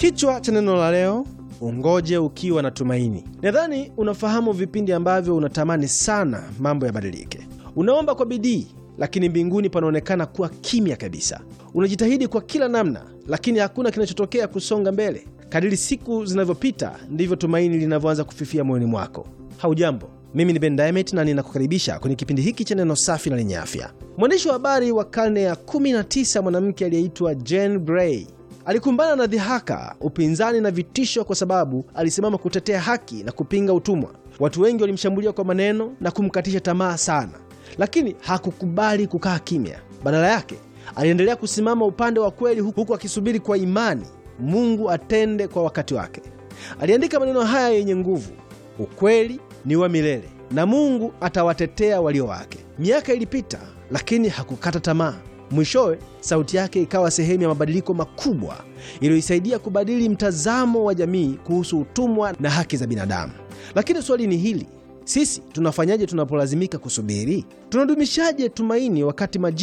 Kichwa cha neno la leo, ungoje ukiwa na tumaini. Nadhani unafahamu vipindi ambavyo unatamani sana mambo yabadilike. Unaomba kwa bidii, lakini mbinguni panaonekana kuwa kimya kabisa. Unajitahidi kwa kila namna, lakini hakuna kinachotokea kusonga mbele. Kadiri siku zinavyopita, ndivyo tumaini linavyoanza kufifia moyoni mwako. Haujambo, mimi ni Ben Diamond na ninakukaribisha kwenye kipindi hiki cha neno safi na lenye afya. Mwandishi wa habari wa karne ya 19 mwanamke aliyeitwa Jane Grey alikumbana na dhihaka, upinzani na vitisho kwa sababu alisimama kutetea haki na kupinga utumwa. Watu wengi walimshambulia kwa maneno na kumkatisha tamaa sana, lakini hakukubali kukaa kimya. Badala yake aliendelea kusimama upande wa kweli, huku akisubiri kwa imani Mungu atende kwa wakati wake. Aliandika maneno haya yenye nguvu: ukweli ni wa milele na Mungu atawatetea walio wake. Miaka ilipita, lakini hakukata tamaa. Mwishowe sauti yake ikawa sehemu ya mabadiliko makubwa iliyoisaidia kubadili mtazamo wa jamii kuhusu utumwa na haki za binadamu. Lakini swali ni hili: sisi tunafanyaje tunapolazimika kusubiri? Tunadumishaje tumaini wakati majibu